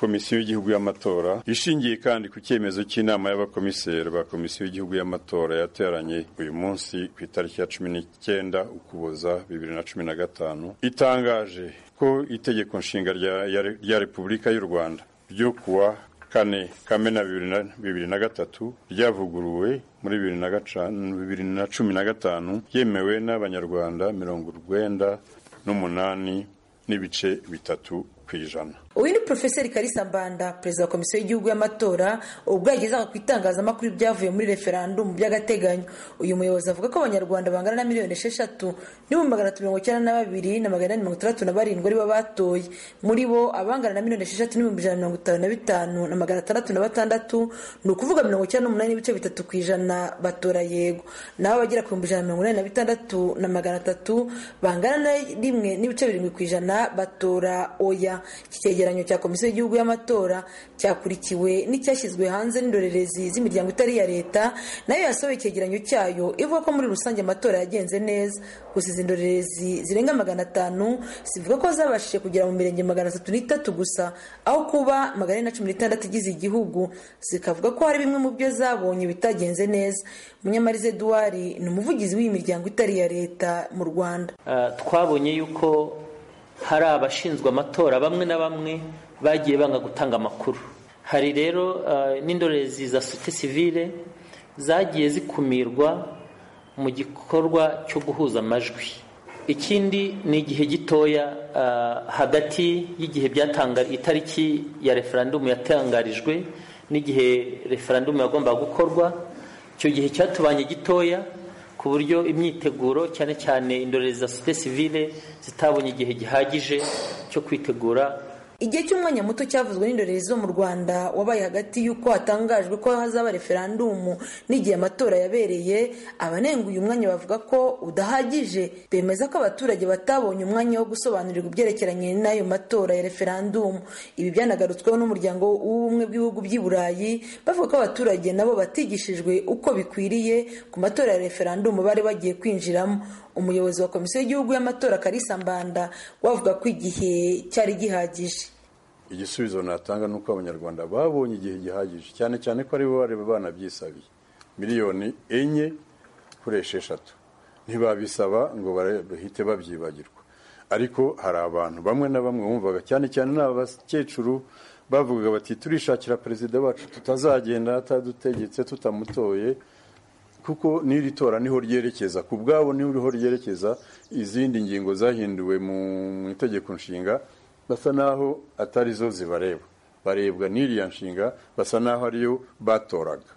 komisiyo y'igihugu y'amatora ishingiye kandi ku cyemezo cy'inama y'abakomiseri ba komisiyo y'igihugu y'amatora yateranye uyu munsi ku itariki ya cumi n'icyenda ukuboza bibiri na cumi na gatanu itangaje ko itegeko nshinga rya repubulika y'u rwanda ryo kuwa kane kamena bibiri na gatatu ryavuguruwe muri bibiri na cumi na gatanu yemewe n'abanyarwanda mirongo urwenda n'umunani n'ibice bitatu ku ijana uyu ni porofeseri karisa mbanda perezida wa komisiyo y'igihugu y'amatora ubwo yagezaga ku itangazamakuru ibyavuye muri referandumu by'agateganyo uyu muyobozi avuga ko abanyarwanda bangana na miliyoni esheshatu n'ibihumbi magana atatu mirongo icyenda na babiri na magana mirongo itandatu na barindwi aribo batoye muri bo abangana na miliyoni esheshatu n'ibihumbi ijana na mirongo itanu na bitanu na magana atandatu na batandatu ni ukuvuga mirongo icyenda n'umunani n'ibice bitatu ku ijana batora yego naho abagera ku bihumbi ijana na mirongo inani na bitandatu na magana atatu bangana na rimwe n'ibice birindwi ku ijana batora oya icyegeranyo cya komisiyo y'igihugu y'amatora cyakurikiwe n'icyashyizwe hanze n'indorerezi z'imiryango itari iya leta nayo yasohoye icyegeranyo cyayo ivuga ko muri rusange amatora yagenze neza gusa izi ndorerezi zirenga magana atanu zivuga ko zabashije kugera mu mirenge magana atatu n'itatu gusa aho kuba magana ane na cumi n'itandatu igize igihugu zikavuga ko hari bimwe mu byo zabonye bitagenze neza munyamarize eduwari ni umuvugizi w'iyi miryango itari iya leta mu rwanda twabonye yuko hari abashinzwe amatora bamwe na bamwe bagiye banga gutanga amakuru hari rero n'indorerezi za sosiyete sivile zagiye zikumirwa mu gikorwa cyo guhuza amajwi ikindi ni igihe gitoya hagati y'igihe byatanga itariki ya referandumu yatangarijwe n'igihe referandumu yagombaga gukorwa icyo gihe cyatubanye gitoya ku buryo imyiteguro cyane cyane indorerezi za sosiyete sivile zitabonye igihe gihagije cyo kwitegura igihe cy'umwanya muto cyavuzwe n'indorerezi zo mu rwanda wabaye hagati y'uko hatangajwe ko hazaba referandumu n'igihe amatora yabereye abanenga uyu mwanya bavuga ko udahagije bemeza ko abaturage batabonye umwanya wo gusobanurirwa ibyerekeranye n'ayo matora ya referandumu ibi byanagarutsweho n'umuryango w'ubumwe bw'ibihugu by'i burayi bavuga ko abaturage nabo batigishijwe uko bikwiriye ku matora ya referandumu bari bagiye kwinjiramo umuyobozi wa komisiyo y'igihugu y'amatora karisa mbanda wavuga ko igihe cyari gihagije igisubizo natanga ni uko abanyarwanda babonye igihe gihagije cyane cyane ko aribo bari banabyisabiye miliyoni enye kuri esheshatu ntibabisaba ngo bahite babyibagirwa ariko hari abantu bamwe na bamwe bumvaga cyane cyane ni abakecuru bavugaga bati turishakira perezida wacu tutazagenda atadutegetse tutamutoye kuko n'iri tora niho ryerekeza ku bwabo niho ryerekeza izindi ngingo zahinduwe mu itegeko nshinga basa naho atari zo zibareba barebwa n'iriya nshinga basa naho ariyo batoraga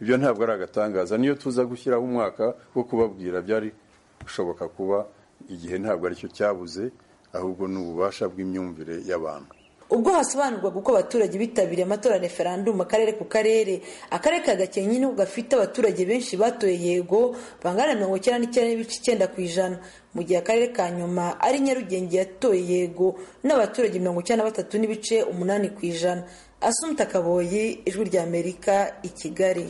ibyo ntabwo ari agatangaza niyo tuza gushyiraho umwaka wo kubabwira byari gushoboka kuba igihe ntabwo aricyo cyabuze ahubwo ni ububasha bw'imyumvire y'abantu ubwo hasobanurwaga uko abaturage bitabiriye amatora referandumu akarere ku karere akarere ka gakenke niho gafite abaturage benshi batoye yego bangana na mirongo icyenda n'icyenda n'ibice icyenda ku ijana mu gihe akarere ka nyuma ari nyarugenge yatoye yego n'abaturage mirongo icyenda na batatu n'ibice umunani ku ijana asumta kaboyi ijwi ry'amerika i kigali